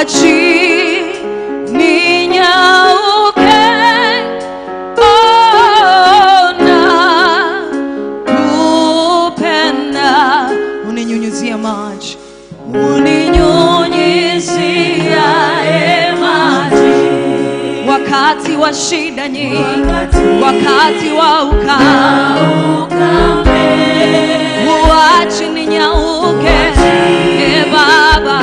chini nyauke ona kupenda uninyunyizia maji uninyunyiziae maji wakati wa shida nyingi wakati wa ukame uachi ninyauke e baba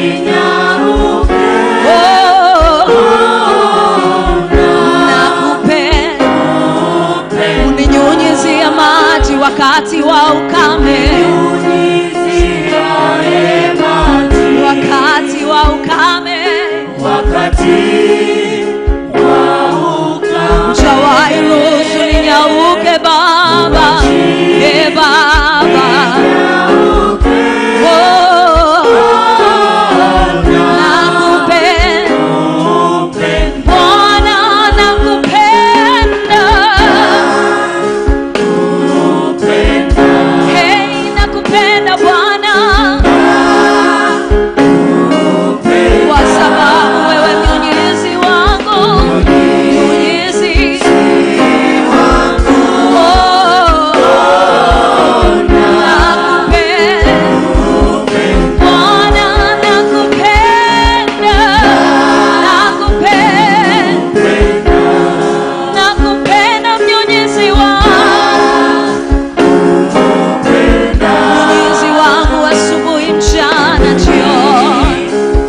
Oh, nakupenda uninyunyizia maji wakati wa ukame wakati wa ukame Jawai ruhusu ninyauke baba e baba Oh, nakupenda Bwana nakupenda Hey nakupenda Bwana kwa sababu wewe mnyunyizi wangu mnyunyizi Oh, nakupenda Bwana nakupenda nakupenda nakupenda mnyunyizi wangu mnyunyizi wangu asubuhi mchana jioni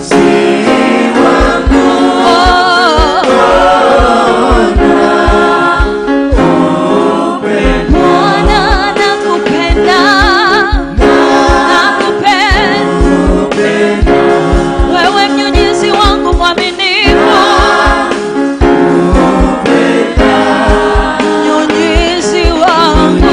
Bwana nakupenda, nakupenda, wewe mnyunyizi wangu mwaminifu, mnyunyizi wangu,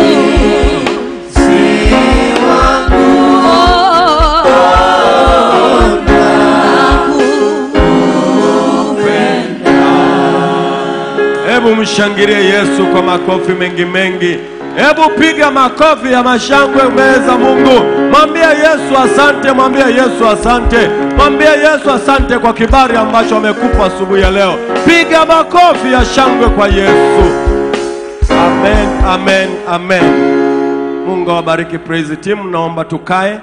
Oh, nakupenda. Hebu mshangilie Yesu kwa makofi mengi mengi. Hebu piga makofi ya mashangwe mbele za Mungu. Mwambie Yesu asante, mwambie Yesu asante, mwambie Yesu asante kwa kibali ambacho amekupa asubuhi ya leo. Piga makofi ya shangwe kwa Yesu. Amen, amen, amen. Mungu awabariki praise team. Naomba tukae.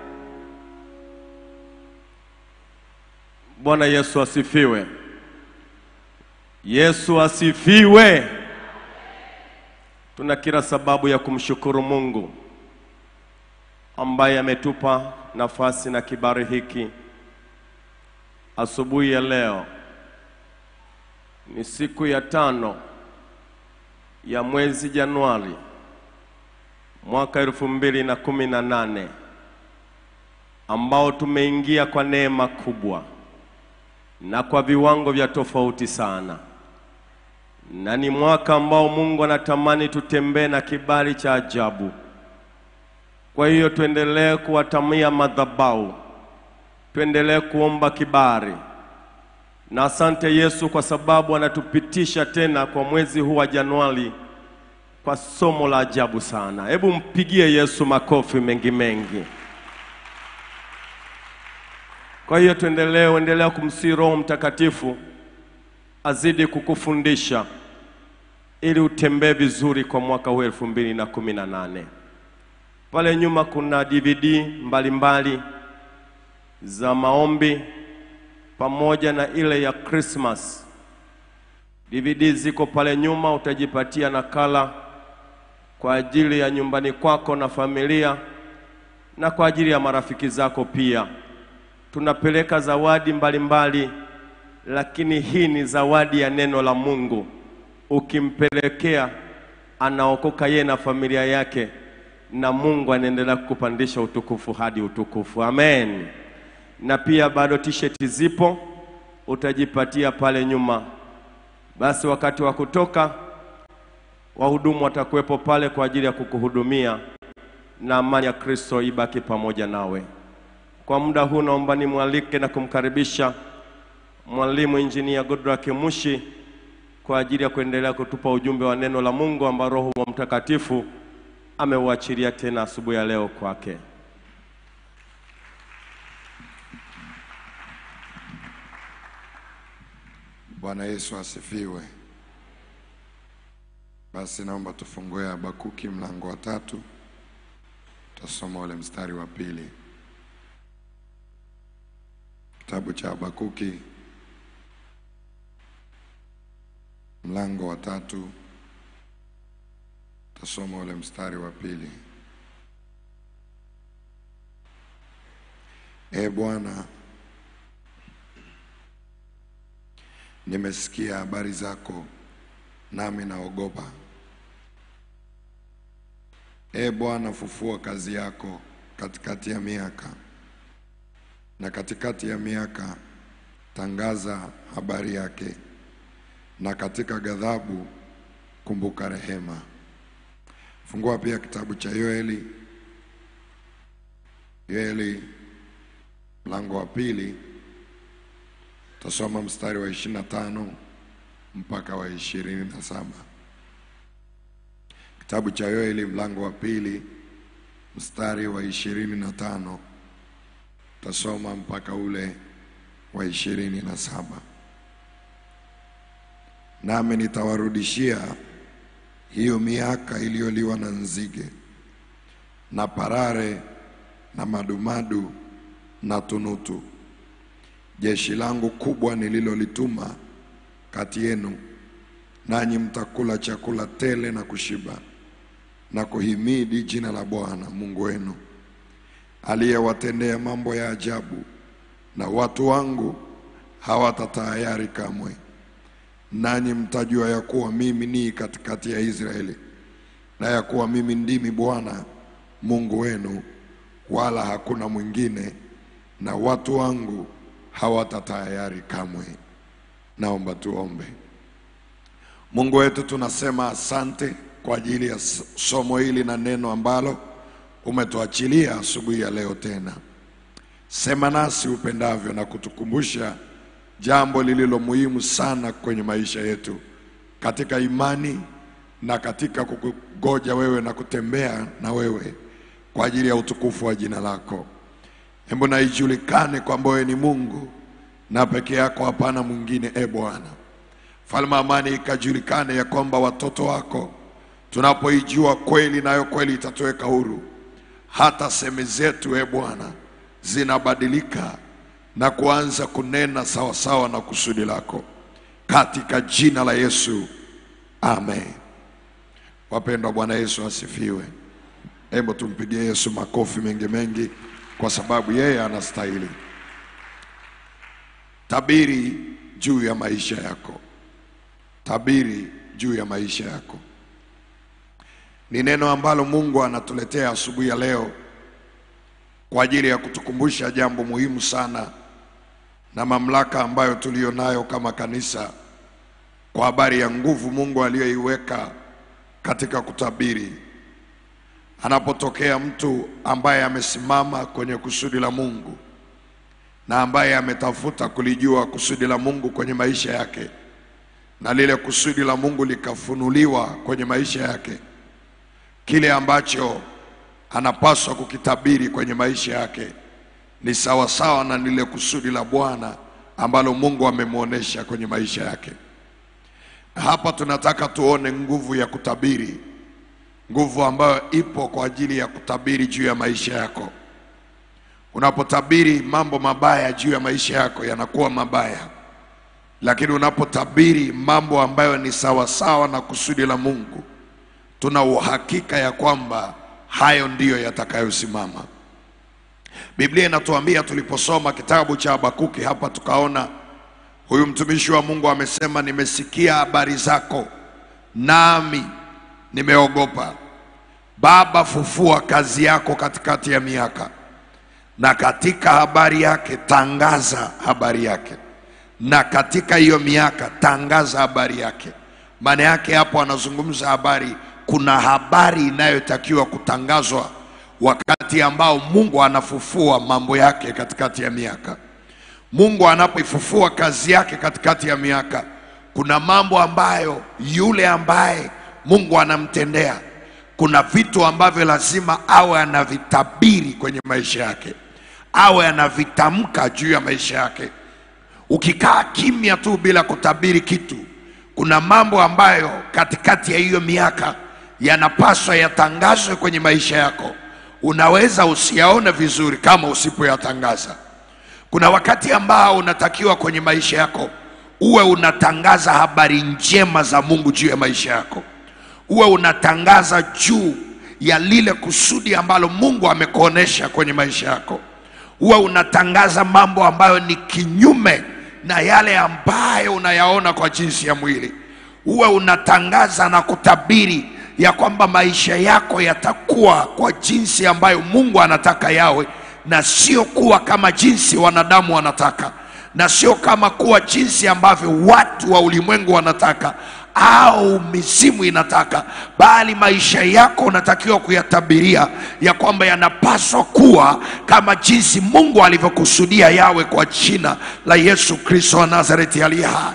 Bwana Yesu asifiwe. Yesu asifiwe. Tuna kila sababu ya kumshukuru Mungu ambaye ametupa nafasi na kibali hiki asubuhi ya leo. Ni siku ya tano ya mwezi Januari mwaka elfu mbili na kumi na nane ambao tumeingia kwa neema kubwa na kwa viwango vya tofauti sana, na ni mwaka ambao Mungu anatamani tutembee na kibali cha ajabu. Kwa hiyo tuendelee kuwatamia madhabahu, tuendelee kuomba kibali, na asante Yesu kwa sababu anatupitisha tena kwa mwezi huu wa Januari kwa somo la ajabu sana. Hebu mpigie Yesu makofi mengi mengi. Kwa hiyo tuendelee, endelea kumsihi Roho Mtakatifu azidi kukufundisha ili utembee vizuri kwa mwaka huu elfu mbili na kumi na nane. Pale nyuma kuna DVD mbalimbali mbali za maombi pamoja na ile ya Christmas. DVD ziko pale nyuma, utajipatia nakala kwa ajili ya nyumbani kwako na familia na kwa ajili ya marafiki zako pia. Tunapeleka zawadi mbalimbali mbali, lakini hii ni zawadi ya neno la Mungu. Ukimpelekea anaokoka yeye na familia yake, na Mungu anaendelea kukupandisha utukufu hadi utukufu. Amen. Na pia bado t-shirt zipo, utajipatia pale nyuma. Basi wakati wa kutoka, wahudumu watakuwepo pale kwa ajili ya kukuhudumia, na amani ya Kristo ibaki pamoja nawe. Kwa muda huu naomba nimwalike na kumkaribisha mwalimu injinia Goodluck Mushi kwa ajili ya kuendelea kutupa ujumbe wa neno la Mungu ambao Roho wa Mtakatifu ameuachilia tena asubuhi ya leo kwake. Bwana Yesu asifiwe. Basi naomba tufungue Habakuki mlango wa tatu, tutasoma ule mstari wa pili. Kitabu cha Habakuki mlango wa tatu, tutasoma ule mstari wa pili. E Bwana, nimesikia habari zako, nami naogopa. E Bwana, fufua kazi yako katikati ya miaka, na katikati ya miaka tangaza habari yake, na katika ghadhabu kumbuka rehema. Fungua pia kitabu cha Yoeli, Yoeli mlango wa pili tasoma mstari wa ishirini na tano mpaka wa ishirini na saba. Kitabu cha Yoeli mlango wa pili mstari wa ishirini na tano tasoma mpaka ule wa ishirini na saba. Nami nitawarudishia hiyo miaka iliyoliwa na nzige na parare na madumadu na tunutu, jeshi langu kubwa nililolituma kati yenu, nanyi mtakula chakula tele na kushiba na kuhimidi jina la Bwana Mungu wenu aliyewatendea mambo ya ajabu, na watu wangu hawatatahayari kamwe. Nanyi mtajua ya kuwa mimi ni katikati ya Israeli, na ya kuwa mimi ndimi Bwana Mungu wenu, wala hakuna mwingine, na watu wangu hawatatahayari kamwe. Naomba tuombe. Mungu wetu, tunasema asante kwa ajili ya s- somo hili na neno ambalo umetuachilia asubuhi ya leo tena. Sema nasi upendavyo na kutukumbusha jambo lililo muhimu sana kwenye maisha yetu, katika imani na katika kukungoja wewe na kutembea na wewe kwa ajili ya utukufu wa jina lako. Hebu na ijulikane kwamba wewe ni Mungu na peke yako hapana mwingine, e Bwana. Falme amani ikajulikane ya kwamba watoto wako tunapoijua kweli, nayo kweli itatuweka huru. Hata semi zetu, e Bwana, zinabadilika na kuanza kunena sawasawa na kusudi lako, katika jina la Yesu, amen. Wapendwa, Bwana Yesu asifiwe. Hebu tumpigie Yesu makofi mengi mengi, kwa sababu yeye anastahili. Tabiri juu ya maisha yako, tabiri juu ya maisha yako. Ni neno ambalo Mungu anatuletea asubuhi ya leo kwa ajili ya kutukumbusha jambo muhimu sana na mamlaka ambayo tuliyo nayo kama kanisa kwa habari ya nguvu Mungu aliyoiweka katika kutabiri. Anapotokea mtu ambaye amesimama kwenye kusudi la Mungu na ambaye ametafuta kulijua kusudi la Mungu kwenye maisha yake, na lile kusudi la Mungu likafunuliwa kwenye maisha yake, kile ambacho anapaswa kukitabiri kwenye maisha yake ni sawasawa na lile kusudi la Bwana ambalo Mungu amemwonyesha kwenye maisha yake. Hapa tunataka tuone nguvu ya kutabiri, nguvu ambayo ipo kwa ajili ya kutabiri juu ya maisha yako. Unapotabiri mambo mabaya juu ya maisha yako yanakuwa mabaya, lakini unapotabiri mambo ambayo ni sawasawa na kusudi la Mungu, tuna uhakika ya kwamba hayo ndiyo yatakayosimama. Biblia inatuambia tuliposoma kitabu cha Habakuki hapa, tukaona huyu mtumishi wa Mungu amesema, nimesikia habari zako nami nimeogopa. Baba, fufua kazi yako katikati ya miaka, na katika habari yake tangaza habari yake, na katika hiyo miaka tangaza habari yake. Maana yake hapo anazungumza habari, kuna habari inayotakiwa kutangazwa wakati ambao Mungu anafufua mambo yake katikati ya miaka. Mungu anapoifufua kazi yake katikati ya miaka, kuna mambo ambayo yule ambaye Mungu anamtendea, kuna vitu ambavyo lazima awe anavitabiri kwenye maisha yake, awe anavitamka juu ya maisha yake. Ukikaa kimya tu bila kutabiri kitu, kuna mambo ambayo katikati ya hiyo miaka yanapaswa yatangazwe kwenye maisha yako. Unaweza usiyaone vizuri kama usipoyatangaza. Kuna wakati ambao unatakiwa kwenye maisha yako uwe unatangaza habari njema za Mungu juu ya maisha yako, uwe unatangaza juu ya lile kusudi ambalo Mungu amekuonesha kwenye maisha yako, uwe unatangaza mambo ambayo ni kinyume na yale ambayo unayaona kwa jinsi ya mwili, uwe unatangaza na kutabiri ya kwamba maisha yako yatakuwa kwa jinsi ambayo Mungu anataka yawe na sio kuwa kama jinsi wanadamu wanataka na sio kama kuwa jinsi ambavyo watu wa ulimwengu wanataka au mizimu inataka, bali maisha yako unatakiwa kuyatabiria ya kwamba yanapaswa kuwa kama jinsi Mungu alivyokusudia yawe kwa jina la Yesu Kristo wa Nazareti aliye hai.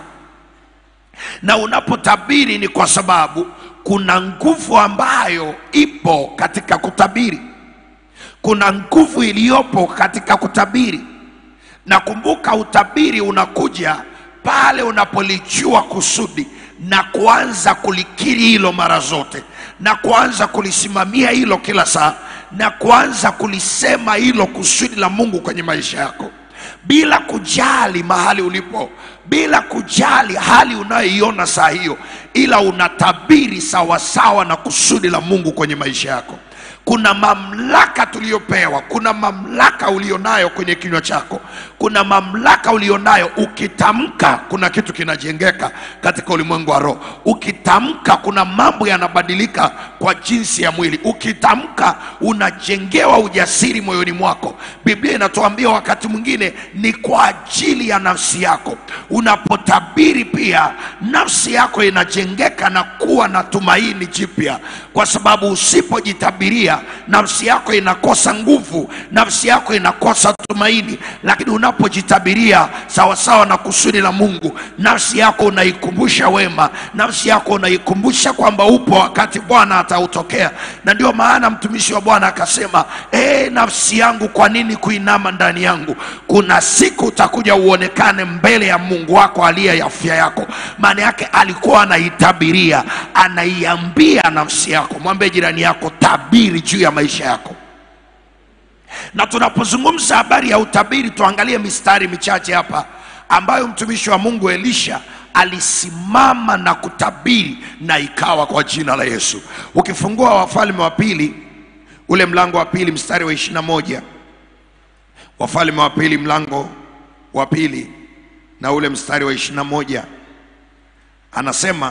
Na unapotabiri ni kwa sababu kuna nguvu ambayo ipo katika kutabiri, kuna nguvu iliyopo katika kutabiri. Na kumbuka, utabiri unakuja pale unapolijua kusudi na kuanza kulikiri hilo mara zote na kuanza kulisimamia hilo kila saa na kuanza kulisema hilo kusudi la Mungu kwenye maisha yako bila kujali mahali ulipo, bila kujali hali unayoiona saa hiyo, ila unatabiri sawasawa na kusudi la Mungu kwenye maisha yako. Kuna mamlaka tuliyopewa, kuna mamlaka ulionayo kwenye kinywa chako, kuna mamlaka ulionayo. Ukitamka kuna kitu kinajengeka katika ulimwengu wa roho. Ukitamka kuna mambo yanabadilika kwa jinsi ya mwili. Ukitamka unajengewa ujasiri moyoni mwako. Biblia inatuambia wakati mwingine ni kwa ajili ya nafsi yako. Unapotabiri pia nafsi yako inajengeka na kuwa na tumaini jipya, kwa sababu usipojitabiria nafsi yako inakosa nguvu, nafsi yako inakosa tumaini. Lakini unapojitabiria sawasawa na kusudi la Mungu, nafsi yako unaikumbusha wema, nafsi yako unaikumbusha kwamba upo wakati Bwana atautokea. Na ndio maana mtumishi wa Bwana akasema, ee nafsi yangu, kwa nini kuinama ndani yangu? Kuna siku utakuja uonekane mbele ya Mungu wako aliye afya yako. Maana yake alikuwa anaitabiria, anaiambia nafsi yako. Mwambie jirani yako, tabiri juu ya maisha yako. Na tunapozungumza habari ya utabiri, tuangalie mistari michache hapa ambayo mtumishi wa Mungu Elisha alisimama na kutabiri na ikawa kwa jina la Yesu. Ukifungua Wafalme wa pili ule mlango wa pili mstari wa ishirini na moja Wafalme wa pili mlango wa pili na ule mstari wa ishirini na moja anasema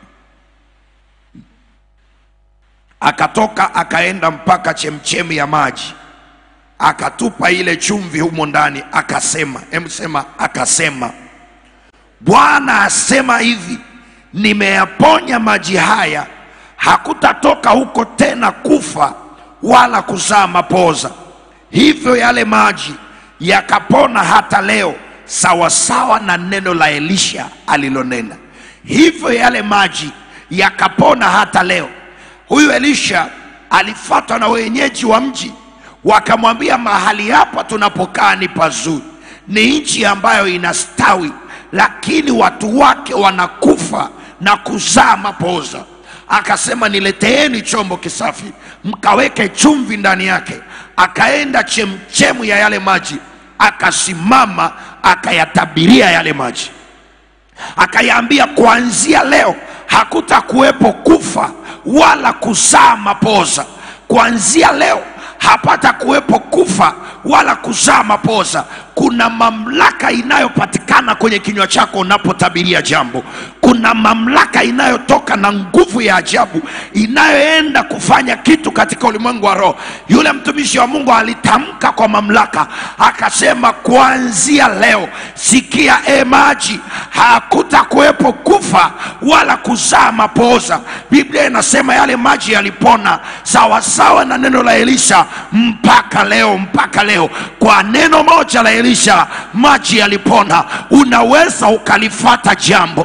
akatoka akaenda mpaka chemchemi ya maji akatupa ile chumvi humo ndani, akasema, hebu sema, akasema, Bwana asema hivi, nimeyaponya maji haya, hakutatoka huko tena kufa wala kuzaa mapoza. Hivyo yale maji yakapona hata leo, sawasawa na neno la Elisha alilonena. Hivyo yale maji yakapona hata leo. Huyu Elisha alifuatwa na wenyeji wa mji wakamwambia mahali hapa tunapokaa ni pazuri, ni nchi ambayo inastawi, lakini watu wake wanakufa na kuzaa mapoza. Akasema, nileteeni chombo kisafi, mkaweke chumvi ndani yake. Akaenda chemchemu ya yale maji, akasimama, akayatabiria yale maji, akayaambia, kuanzia leo hakutakuwepo kufa wala kuzaa mapoza. Kuanzia leo hapata kuwepo kufa wala kuzaa mapoza. Kuna mamlaka inayopatikana kwenye kinywa chako unapotabiria jambo. Kuna mamlaka inayotoka na nguvu ya ajabu inayoenda kufanya kitu katika ulimwengu wa roho. Yule mtumishi wa Mungu alitamka kwa mamlaka, akasema, kuanzia leo, sikia e maji, hakuta kuwepo kufa wala kuzaa mapoza. Biblia inasema yale maji yalipona sawasawa na neno la Elisha mpaka leo, mpaka leo. Kwa neno moja la Elisha maji yalipona. Unaweza ukalifata jambo,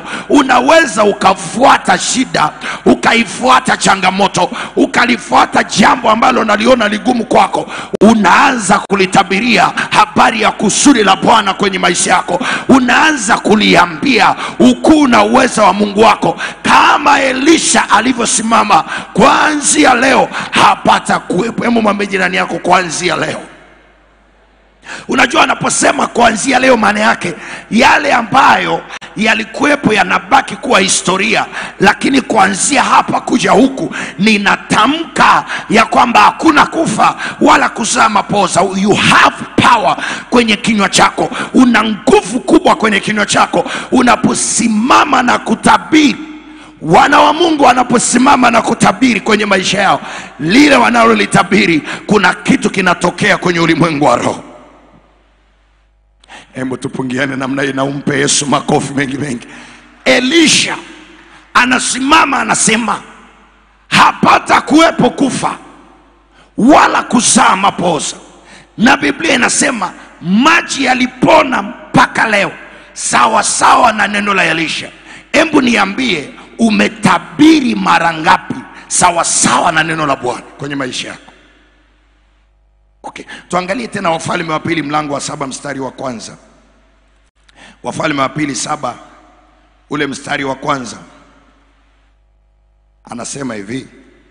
unaweza ukafuata shida ukaifuata changamoto ukalifuata jambo ambalo naliona ligumu kwako unaanza kulitabiria habari ya kusudi la bwana kwenye maisha yako unaanza kuliambia ukuu na uweza wa mungu wako kama elisha alivyosimama kuanzia leo hapata kuwepo hemu mwambie jirani yako kuanzia leo unajua anaposema kuanzia leo maana yake yale ambayo yalikuwepo yanabaki kuwa historia lakini kuanzia hapa kuja huku ninatamka ya kwamba hakuna kufa wala kuzaa mapoza you have power kwenye kinywa chako una nguvu kubwa kwenye kinywa chako unaposimama na kutabiri wana wa mungu wanaposimama na kutabiri kwenye maisha yao lile wanalolitabiri kuna kitu kinatokea kwenye ulimwengu wa roho hebu tupungiane namna hii na umpe yesu makofi mengi mengi elisha anasimama anasema hapata kuwepo kufa wala kuzaa mapoza na biblia inasema maji yalipona mpaka leo sawa sawa na neno la elisha hebu niambie umetabiri mara ngapi sawa sawa na neno la bwana kwenye maisha yako okay. tuangalie tena wafalme wa pili mlango wa saba mstari wa kwanza wafalme wa pili saba ule mstari wa kwanza anasema hivi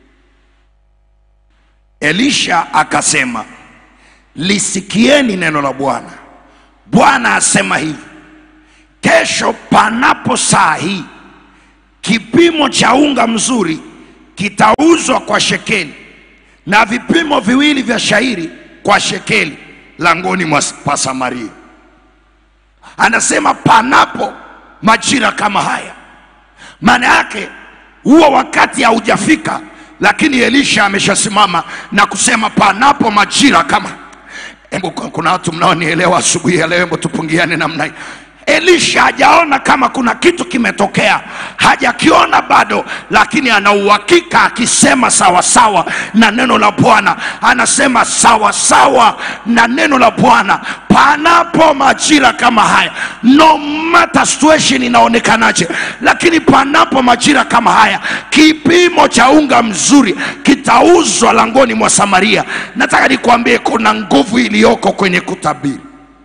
elisha akasema lisikieni neno la bwana bwana asema hivi kesho panapo saa hii kipimo cha unga mzuri kitauzwa kwa shekeli na vipimo viwili vya shairi kwa shekeli langoni mwa pa Samaria. Anasema panapo majira kama haya, maana yake huo wakati haujafika, lakini Elisha ameshasimama na kusema panapo majira kama. Hebu kuna watu mnaonielewa asubuhi ya leo, hebu tupungiane namna hii. Elisha hajaona kama kuna kitu kimetokea, hajakiona bado, lakini ana uhakika akisema sawasawa na neno la Bwana, anasema sawasawa na neno la Bwana, panapo majira kama haya, no matter situation inaonekanaje, lakini panapo majira kama haya, kipimo cha unga mzuri kitauzwa langoni mwa Samaria. Nataka nikwambie kuna nguvu iliyoko kwenye kutabiri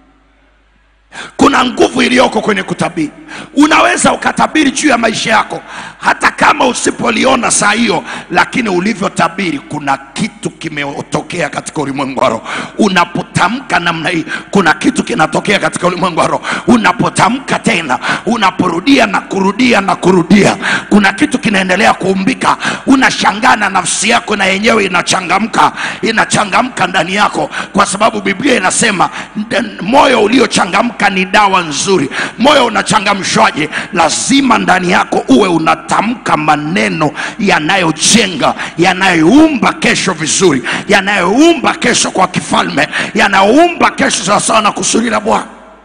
kuna nguvu iliyoko kwenye kutabiri. Unaweza ukatabiri juu ya maisha yako hata kama usipoliona saa hiyo, lakini ulivyotabiri, kuna kitu kimetokea katika ulimwengu wa roho. Unapotamka namna hii, kuna kitu kinatokea katika ulimwengu wa roho. Unapotamka tena, unaporudia na kurudia na kurudia, kuna kitu kinaendelea kuumbika. Unashangaa na nafsi yako na yenyewe inachangamka, inachangamka ndani yako, kwa sababu Biblia inasema "Nd- moyo uliochangamka ni dawa nzuri. Moyo unachangamshwaje? Lazima ndani yako uwe unatamka maneno yanayojenga, yanayoumba kesho vizuri, yanayoumba kesho kwa kifalme, yanayoumba kesho sawasawa na kusudi la Bwana.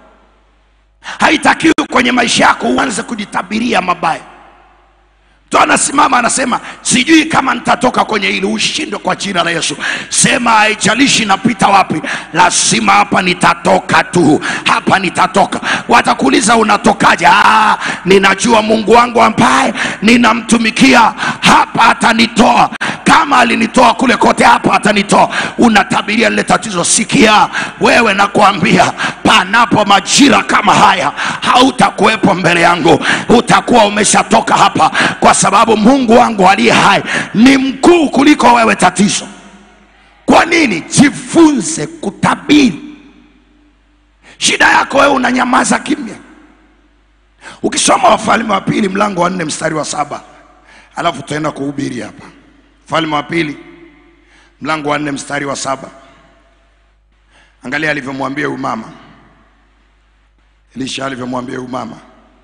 Haitakiwi kwenye maisha yako uanze kujitabiria mabaya. Mtu anasimama anasema, sijui kama nitatoka kwenye hili. Ushindwe kwa jina la Yesu. Sema, haijalishi napita wapi, lazima hapa nitatoka tu, hapa nitatoka. Watakuuliza unatokaje? Ah, ninajua Mungu wangu ambaye ninamtumikia, hapa atanitoa kama alinitoa kule kote, hapa atanitoa. Unatabiria lile tatizo. Sikia wewe, nakwambia panapo majira kama haya, hautakuwepo mbele yangu, utakuwa umeshatoka hapa, kwa sababu Mungu wangu aliye hai ni mkuu kuliko wewe tatizo. Kwa nini? Jifunze kutabiri. Shida yako wewe unanyamaza kimya. Ukisoma Wafalme wa Pili mlango wa nne mstari wa saba alafu tutaenda kuhubiri hapa. Wafalme wa Pili mlango wa nne mstari wa saba angalia alivyomwambia huyu mama Elisha alivyomwambia huyu mama,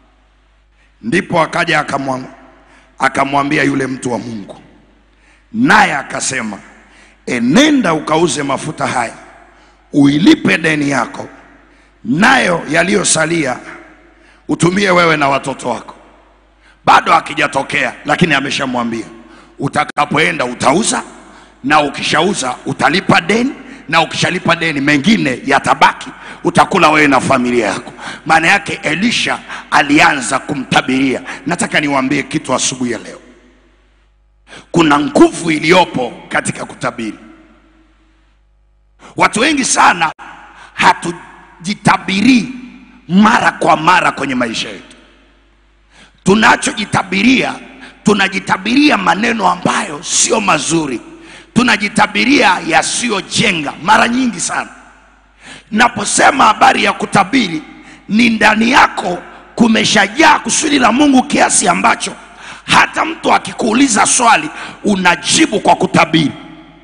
ndipo akaja akamwa- akamwambia yule mtu wa Mungu, naye akasema, enenda ukauze mafuta haya uilipe deni yako, nayo yaliyosalia utumie wewe na watoto wako. Bado hakijatokea, lakini ameshamwambia utakapoenda utauza, na ukishauza utalipa deni, na ukishalipa deni mengine yatabaki, utakula wewe na familia yako. maana yake elisha alianza kumtabiria nataka niwaambie kitu asubuhi ya leo kuna nguvu iliyopo katika kutabiri watu wengi sana hatujitabirii mara kwa mara kwenye maisha yetu tunachojitabiria tunajitabiria maneno ambayo sio mazuri tunajitabiria yasiyojenga mara nyingi sana naposema habari ya kutabiri ni ndani yako kumeshajaa kusudi la mungu kiasi ambacho hata mtu akikuuliza swali unajibu kwa kutabiri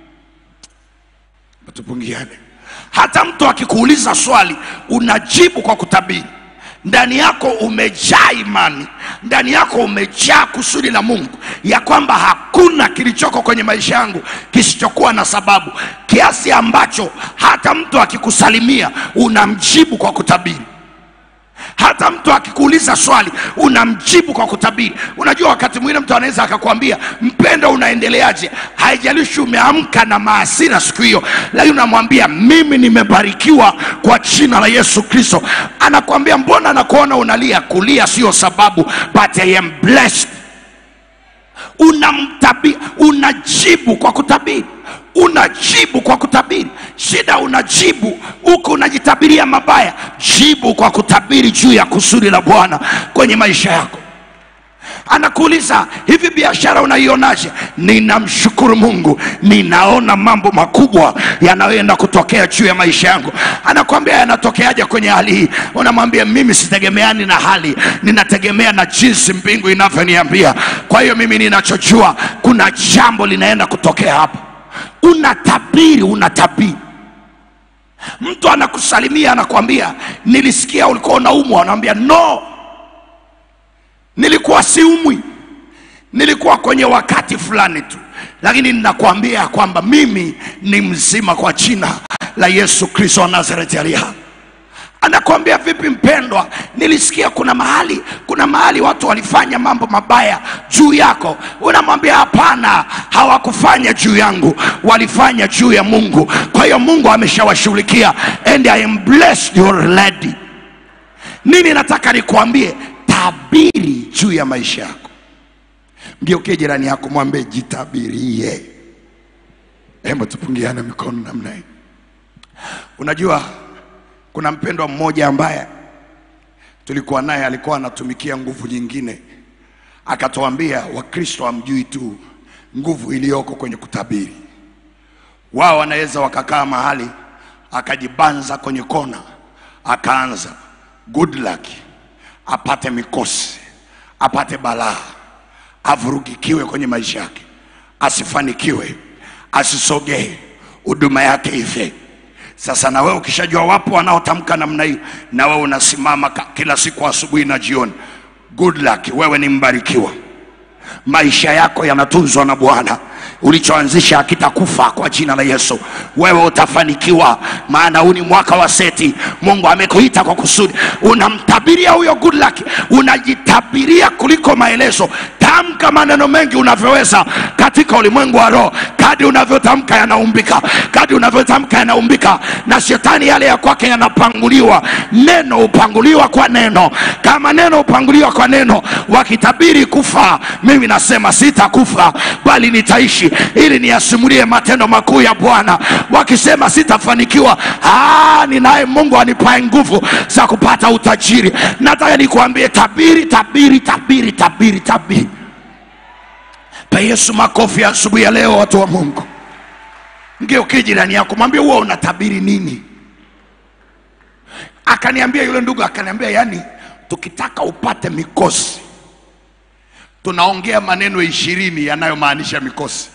tupungiane hata mtu akikuuliza swali unajibu kwa kutabiri ndani yako umejaa imani ndani yako umejaa kusudi la mungu ya kwamba hakuna kilichoko kwenye maisha yangu kisichokuwa na sababu kiasi ambacho hata mtu akikusalimia unamjibu kwa kutabiri hata mtu akikuuliza swali unamjibu kwa kutabiri unajua wakati mwingine mtu anaweza akakwambia mpendo unaendeleaje haijalishi umeamka na maasira siku hiyo lakini unamwambia mimi nimebarikiwa kwa jina la yesu kristo anakwambia mbona nakuona unalia kulia sio sababu but I am blessed unamtabi unajibu kwa kutabiri unajibu kwa kutabiri shida unajibu huku unajitabiria mabaya jibu kwa kutabiri juu ya kusudi la bwana kwenye maisha yako anakuuliza hivi biashara unaionaje ninamshukuru mungu ninaona mambo makubwa yanayoenda kutokea juu ya maisha yangu anakwambia yanatokeaje kwenye hali hii unamwambia mimi sitegemeani na hali ninategemea na jinsi mbingu inavyoniambia kwa hiyo mimi ninachojua kuna jambo linaenda kutokea hapa unatabiri unatabiri mtu anakusalimia anakwambia nilisikia ulikuwa unaumwa anamwambia no nilikuwa siumwi nilikuwa kwenye wakati fulani tu lakini ninakwambia kwamba mimi ni mzima kwa jina la yesu kristo wa nazareti aliye hai anakwambia vipi mpendwa nilisikia kuna mahali kuna mahali watu walifanya mambo mabaya juu yako unamwambia hapana hawakufanya juu yangu walifanya juu ya mungu kwa hiyo mungu ameshawashughulikia and i am blessed your lady nini nataka nikuambie tabiri juu ya maisha yako mgeukie jirani yako mwambie jitabirie hebu tupungiane mikono namna hii unajua kuna mpendwa mmoja ambaye tulikuwa naye alikuwa anatumikia nguvu nyingine akatuambia wakristo hamjui tu nguvu iliyoko kwenye kutabiri wao wanaweza wakakaa mahali akajibanza kwenye kona akaanza good luck apate mikosi apate balaa avurugikiwe kwenye maisha yake asifanikiwe asisogee huduma yake ife sasa na wewe ukishajua wapo wanaotamka namna hiyo na wewe unasimama ka- kila siku asubuhi na jioni good luck wewe ni mbarikiwa maisha yako yanatunzwa na bwana ulichoanzisha hakitakufa kwa jina la yesu wewe utafanikiwa maana huu ni mwaka wa seti mungu amekuita kwa kusudi unamtabiria huyo good luck unajitabiria kuliko maelezo tamka maneno mengi unavyoweza katika ulimwengu wa roho kadi unavyotamka yanaumbika kadi unavyotamka yanaumbika na shetani yale ya kwake yanapanguliwa neno hupanguliwa kwa neno kama neno hupanguliwa kwa neno wakitabiri kufa mimi nasema sitakufa bali nitaishi ili niyasimulie matendo makuu ya bwana wakisema sitafanikiwa "Ah, ninaye mungu anipae nguvu za kupata utajiri nataka nikuambie tabiri tabiri tabiri tabiri tabiri pa yesu makofi ya asubuhi ya leo watu wa mungu mgeukie jirani yako mwambie huwa unatabiri nini akaniambia yule ndugu akaniambia yani tukitaka upate mikosi tunaongea maneno ishirini yanayomaanisha mikosi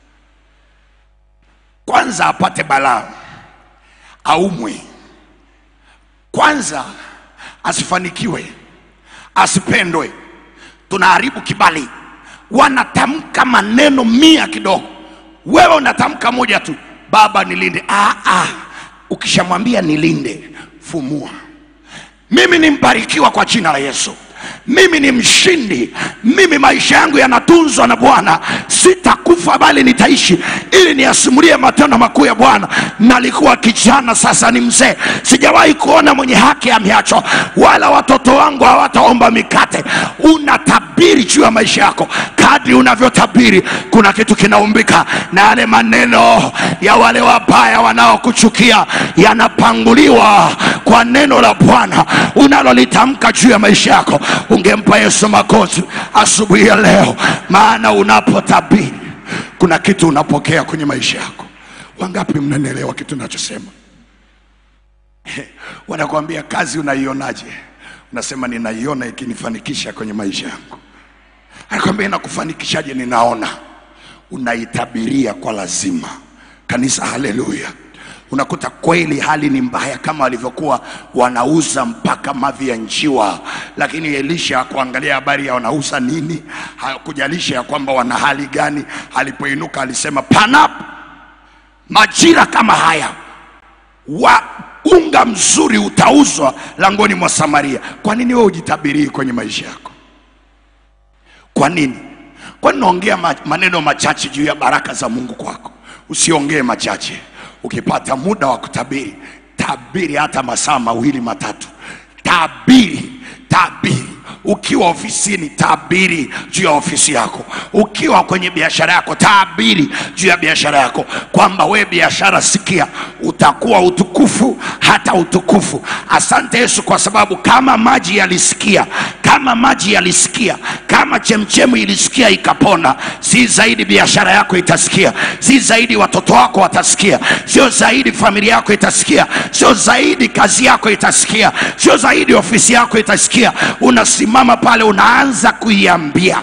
kwanza apate balaa aumwe kwanza asifanikiwe asipendwe tunaharibu kibali wanatamka maneno mia kidogo wewe unatamka moja tu baba nilinde ah, ah. ukishamwambia nilinde fumua mimi ni mbarikiwa kwa jina la yesu mimi ni mshindi mimi maisha yangu yanatunzwa na bwana sitakufa bali nitaishi ili niyasimulie matendo makuu ya bwana nalikuwa kijana sasa ni mzee sijawahi kuona mwenye haki ameachwa wala watoto wangu hawataomba mikate unatabiri juu ya maisha yako kadri unavyotabiri kuna kitu kinaumbika na yale maneno ya wale wabaya wanaokuchukia yanapanguliwa kwa neno la bwana unalolitamka juu ya maisha yako ungempa yesu makozi asubuhi ya leo maana unapotabiri kuna kitu unapokea kwenye maisha yako wangapi mnanielewa kitu nachosema wanakuambia kazi unaionaje unasema ninaiona ikinifanikisha kwenye maisha yangu anakwambia inakufanikishaje ninaona unaitabiria kwa lazima kanisa haleluya unakuta kweli hali ni mbaya kama walivyokuwa wanauza mpaka mavi ya njiwa lakini elisha kuangalia habari ya wanauza nini hakujalisha ya kwamba wana hali gani alipoinuka alisema panapo majira kama haya wa unga mzuri utauzwa langoni mwa samaria kwa nini wewe ujitabirii kwenye maisha yako kwa nini kwa nini naongea ma- maneno machache juu ya baraka za mungu kwako usiongee machache ukipata muda wa kutabiri tabiri hata masaa mawili matatu tabiri tabiri ukiwa ofisini tabiri juu ya ofisi yako ukiwa kwenye biashara yako tabiri juu ya biashara yako kwamba we biashara sikia utakuwa utukufu hata utukufu asante yesu kwa sababu kama maji yalisikia kama maji yalisikia kama chemchemu ilisikia ikapona si zaidi biashara yako itasikia si zaidi watoto wako watasikia sio zaidi familia yako itasikia sio zaidi kazi yako itasikia sio zaidi ofisi yako itasikia unasimama pale unaanza kuiambia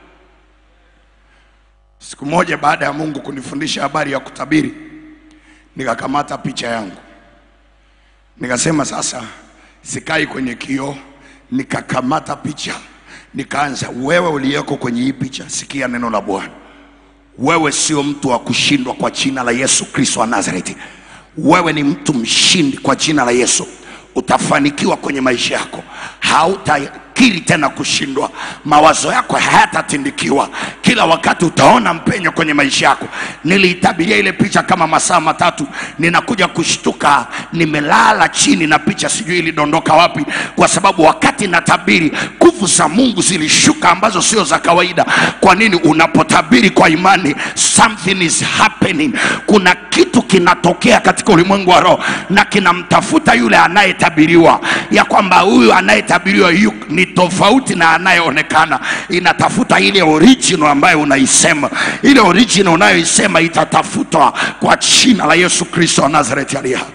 siku moja baada ya mungu kunifundisha habari ya kutabiri nikakamata picha yangu nikasema sasa sikai kwenye kioo nikakamata picha nikaanza wewe uliyeko kwenye hii picha sikia neno la bwana wewe sio mtu wa kushindwa kwa jina la yesu kristo wa nazareti wewe ni mtu mshindi kwa jina la yesu utafanikiwa kwenye maisha yako hautakiri tena kushindwa mawazo yako hayatatindikiwa kila wakati utaona mpenyo kwenye maisha yako niliitabiria ile picha kama masaa matatu ninakuja kushtuka nimelala chini na picha sijui ilidondoka wapi kwa sababu wakati natabiri nguvu za mungu zilishuka ambazo sio za kawaida kwa nini unapotabiri kwa imani something is happening kuna kitu kinatokea katika ulimwengu wa roho na kinamtafuta yule anayetabiriwa ya kwamba huyu anayetabiriwa yu ni tofauti na anayeonekana inatafuta ile original ambayo unaisema ile original unayoisema itatafutwa kwa jina la yesu kristo wa nazareti aliye hai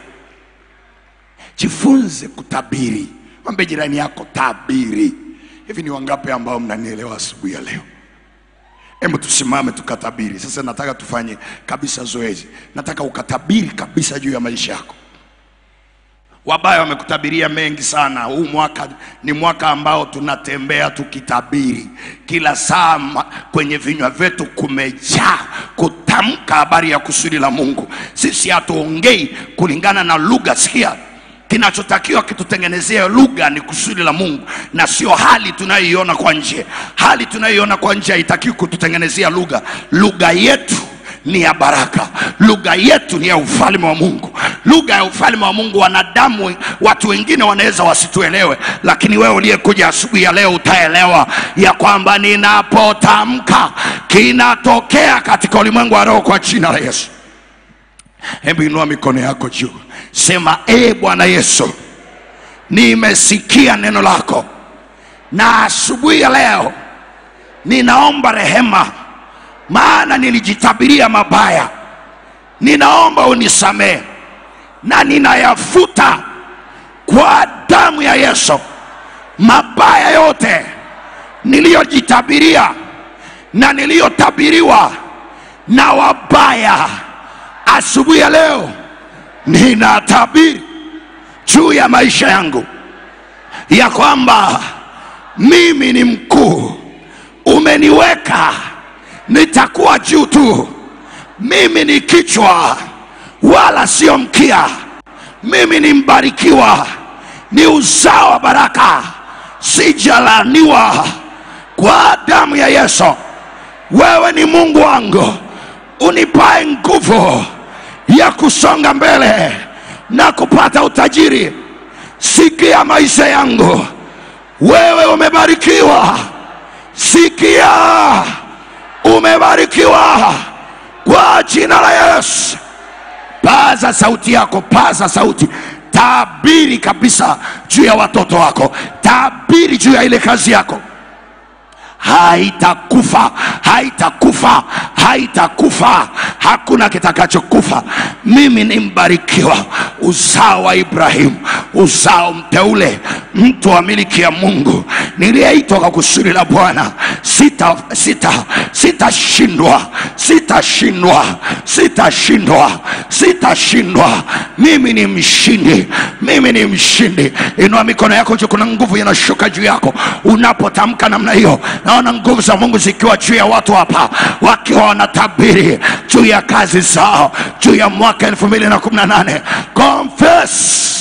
jifunze kutabiri mwambie jirani yako tabiri hivi ni wangapi ambao mnanielewa asubuhi ya leo hebu tusimame tukatabiri sasa nataka tufanye kabisa zoezi nataka ukatabiri kabisa juu ya maisha yako wabaya wamekutabiria mengi sana huu mwaka ni mwaka ambao tunatembea tukitabiri kila saa ma- kwenye vinywa vyetu kumejaa kutamka habari ya kusudi la mungu sisi hatuongei kulingana na lugha sikia kinachotakiwa kitutengenezea lugha ni kusudi la mungu na sio hali tunayoiona kwa nje hali tunayoiona kwa nje haitakiwi kututengenezea lugha lugha yetu ni ya baraka lugha yetu ni ya ufalme wa mungu lugha ya ufalme wa mungu wanadamu watu wengine wanaweza wasituelewe lakini wewe uliyekuja asubuhi ya leo utaelewa ya kwamba ninapotamka kinatokea katika ulimwengu wa roho kwa jina la yesu hebu inua mikono yako juu sema ee bwana yesu nimesikia neno lako na asubuhi ya leo ninaomba rehema maana nilijitabiria mabaya ninaomba unisamehe na ninayafuta kwa damu ya yesu mabaya yote niliyojitabiria na niliyotabiriwa na wabaya asubuhi ya leo ninatabiri juu ya maisha yangu ya kwamba mimi ni mkuu umeniweka nitakuwa juu tu mimi ni kichwa wala sio mkia mimi ni mbarikiwa ni uzao wa baraka sijalaniwa kwa damu ya Yesu. Wewe ni Mungu wangu, unipae nguvu ya kusonga mbele na kupata utajiri. Sikia maisha yangu, wewe umebarikiwa. Sikia, umebarikiwa kwa jina la Yesu. Paza sauti yako, paza sauti, tabiri kabisa juu ya watoto wako, tabiri juu ya ile kazi yako haitakufa, haitakufa, haitakufa, hakuna kitakachokufa. Mimi ni mbarikiwa, uzao wa Ibrahimu, uzao mteule, mtu wa miliki ya Mungu, niliyeitwa kwa kusudi la Bwana. Sita, sita, sitashindwa, sitashindwa, sitashindwa, sitashindwa. Mimi ni mshindi, mimi ni mshindi. Inua mikono yako juu, kuna nguvu inashuka juu yako unapotamka namna hiyo. Naona nguvu za Mungu zikiwa juu ya watu hapa, wakiwa wanatabiri juu ya kazi zao, juu ya mwaka elfu mbili na kumi na nane. Confess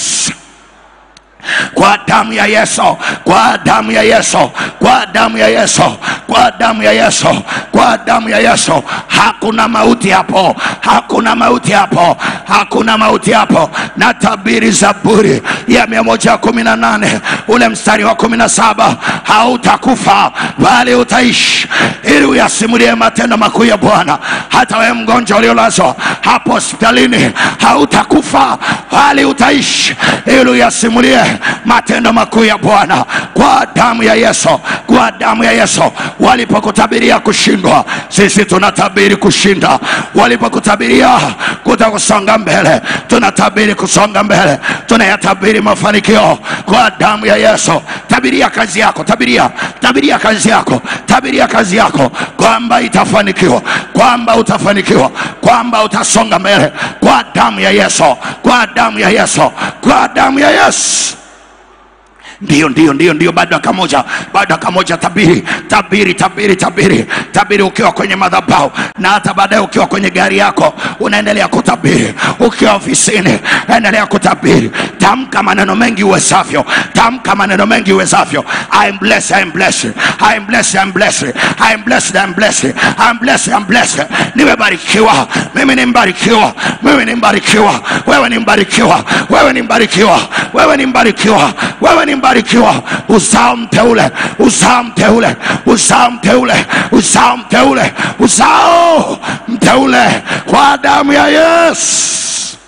kwa damu ya Yesu, kwa damu ya Yesu, kwa damu ya Yesu, kwa damu ya Yesu, kwa damu ya Yesu. Hakuna mauti hapo, hakuna mauti hapo, hakuna mauti hapo. Na tabiri Zaburi ya mia moja kumi na nane ule mstari wa kumi na saba hautakufa bali utaishi, ili uyasimulie matendo makuu ya Bwana. Hata wewe mgonjwa uliolazwa hapo hospitalini, hautakufa bali utaishi, ili uyasimulie matendo makuu ya Bwana kwa damu ya Yesu, kwa damu ya Yesu. Walipokutabiria kushindwa, sisi tunatabiri kushinda. Walipokutabiria kutakusonga mbele, tunatabiri kusonga mbele, tunayatabiri mafanikio kwa damu ya Yesu. Tabiria kazi yako, tabiria, tabiria kazi yako, tabiria kazi yako kwamba itafanikiwa, kwamba utafanikiwa, kwamba utasonga mbele kwa damu ya Yesu, kwa damu ya Yesu, kwa damu ya Yesu. Ndiyo, ndiyo, ndiyo, ndiyo, bado dakika moja, bado dakika moja. Tabiri, tabiri, tabiri, tabiri, tabiri ukiwa kwenye madhabahu na hata baadaye ukiwa kwenye gari yako unaendelea kutabiri, ukiwa ofisini endelea kutabiri. Tamka maneno mengi uwezavyo, tamka maneno mengi uwezavyo. I am blessed, I am blessed, I am blessed, I am blessed, I am blessed, I am blessed, I am blessed, I am blessed. Nimebarikiwa, mimi ni mbarikiwa, mimi ni mbarikiwa, wewe ni mbarikiwa, wewe ni mbarikiwa, wewe ni mbarikiwa, wewe ni mbarikiwa, uzao mteule, uzao mteule, uzao mteule, uzao mteule, uzao mteule kwa damu ya Yesu.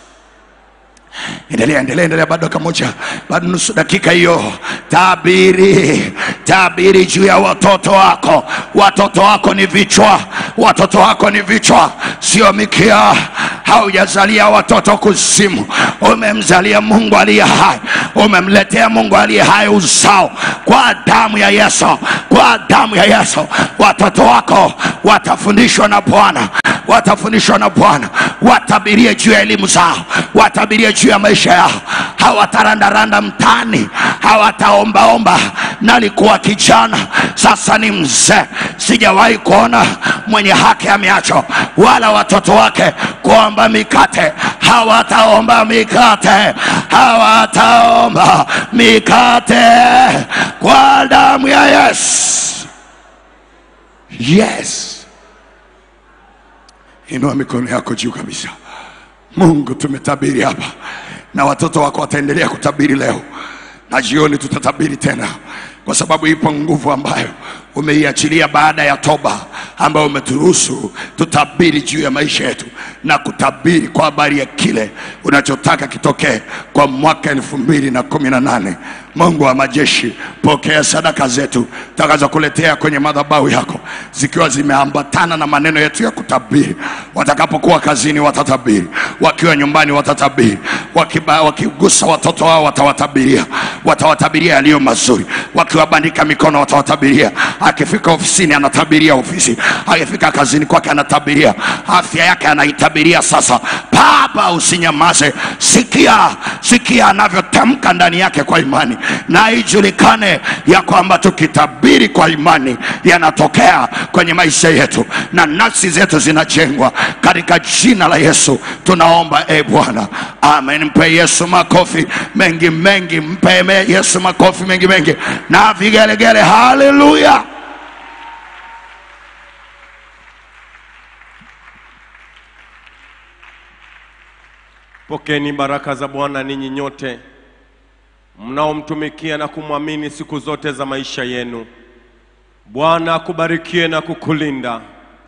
Endelea, endelea, endelea, bado dakika moja, bado nusu dakika hiyo. Tabiri, tabiri juu ya watoto wako. Watoto wako ni vichwa, watoto wako ni vichwa, sio mikia. Haujazalia watoto kuzimu, umemzalia Mungu aliye hai, umemletea Mungu aliye hai uzao kwa damu ya Yesu, kwa damu ya Yesu. Watoto wako watafundishwa na Bwana, watafundishwa na Bwana, watabirie juu ya elimu zao, watabirie juu ya maisha yao. Hawatarandaranda mtaani, hawataombaomba. Nalikuwa kijana, sasa ni mzee, sijawahi kuona mwenye haki ameachwa, wala watoto wake kuomba mikate. Hawataomba mikate, hawataomba mikate kwa damu ya Yesu. Yes, inua mikono yako juu kabisa. Mungu, tumetabiri hapa na watoto wako wataendelea kutabiri leo na jioni tutatabiri tena, kwa sababu ipo nguvu ambayo umeiachilia baada ya toba, ambayo umeturuhusu tutabiri juu ya maisha yetu na kutabiri kwa habari ya kile unachotaka kitokee kwa mwaka elfu mbili na kumi na nane. Mungu wa majeshi, pokea sadaka zetu takazokuletea kwenye madhabahu yako zikiwa zimeambatana na maneno yetu ya kutabiri. Watakapokuwa kazini watatabiri, wakiwa nyumbani watatabiri, wakiba, wakigusa watoto wao watawatabiria, watawatabiria yaliyo mazuri, wakiwabandika mikono watawatabiria, akifika ofisini anatabiria ofisi, akifika kazini kwake anatabiria, afya yake anaitabiria. Sasa Baba, usinyamaze, sikia, sikia anavyotamka ndani yake kwa imani, na ijulikane ya kwamba tukitabiri kwa imani yanatokea kwenye maisha yetu na nafsi zetu zinajengwa katika jina la Yesu tunaomba, e Bwana, amen. Jamani, mpe Yesu makofi mengi mengi, mpe me- Yesu makofi mengi mengi na vigelegele. Haleluya! Pokeni baraka za Bwana ninyi nyote mnaomtumikia na kumwamini siku zote za maisha yenu. Bwana akubarikie na kukulinda,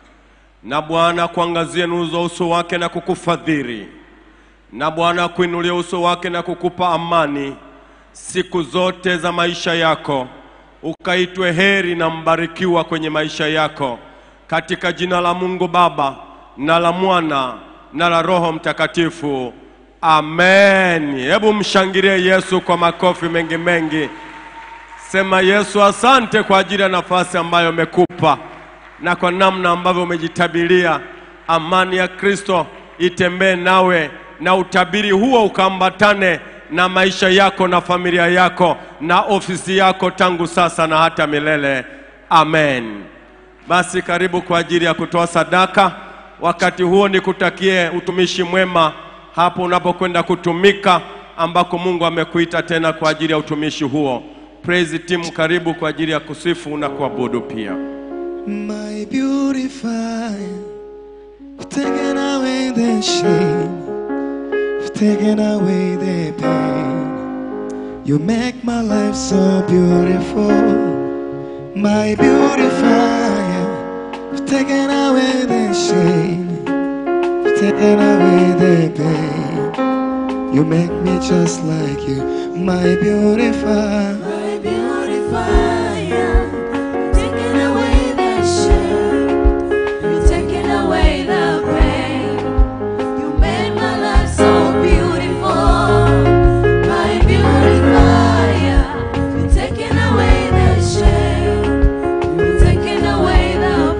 na Bwana akuangazie nuru za uso wake na kukufadhili, na Bwana akuinulie uso wake na kukupa amani siku zote za maisha yako, ukaitwe heri na mbarikiwa kwenye maisha yako, katika jina la Mungu Baba na la Mwana na la Roho Mtakatifu. Amen. Hebu mshangilie Yesu kwa makofi mengi mengi. Sema Yesu, asante kwa ajili ya nafasi ambayo umekupa na kwa namna ambavyo umejitabiria. Amani ya Kristo itembee nawe na utabiri huo ukaambatane na maisha yako na familia yako na ofisi yako tangu sasa na hata milele. Amen. Basi karibu kwa ajili ya kutoa sadaka. Wakati huo nikutakie utumishi mwema hapo unapokwenda kutumika ambako Mungu amekuita tena kwa ajili ya utumishi huo. Praise team, karibu kwa ajili ya kusifu na kuabudu pia. My beautifier, you've taken away the shame, you've taken away the pain. You make my life so beautiful. My beautifier, you've taken away the shame, you've taken away the pain. You make me just like you, my beautifier. My beautifier, taking away the shame, you're taking away the pain. You made my life so beautiful. My beautifier, you're taking away the shame, you're taking away the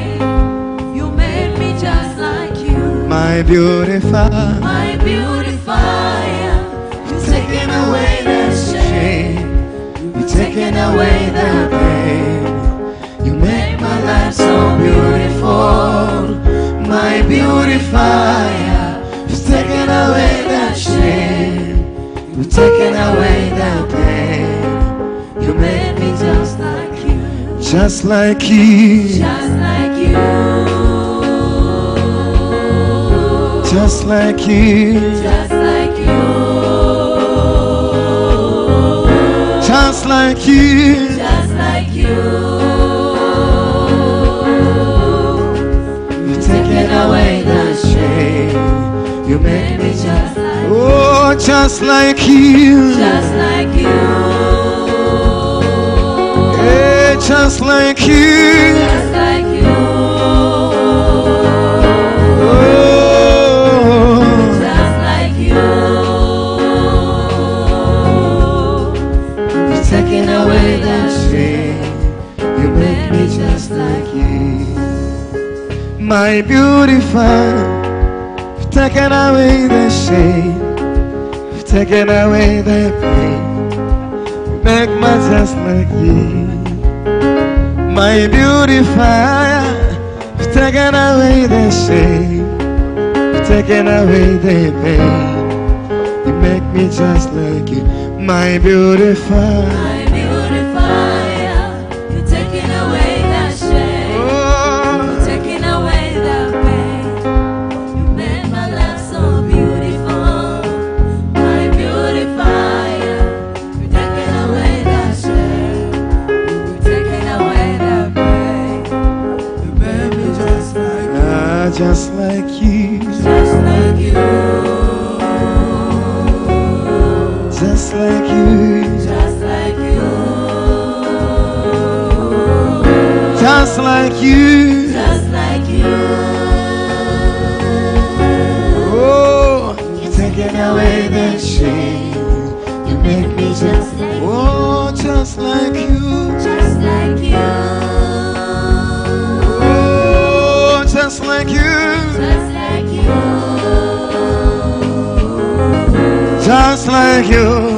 pain. You made me just like you. My beautifier. My beautifier, you're taking away the shame. You're taking away the pain. You make my life so beautiful. My beautifier. You've taken away the shame. You've taken away the pain. You made me just like you, just like you. just like you, Just like you. just like you, Just like you. just like you. You've taken away the shame. You made me just like, Oh, just like you. just like you, Hey, just like you. just like you, Oh, just like you. you're taking away the shame. You make me just like you. My beautifier, you've taken away the shame. You've taken away the pain. You make me just like you. My beautifier, you've taken away the shame. You've taken away the pain. You make me just like you, my beautifier. My beautifier, you're taking away the shame. Oh, Taking away the pain, you made my life so beautiful. My beautifier, you're taking away the shame. You're taking away the pain, you made me just like, ah, just like you, just like you, just like you, just like you, just like you. just like you. Oh, you're taking away the shame. You make me just, oh, just like you. Just like you, Oh, just like you, just like you. just like you.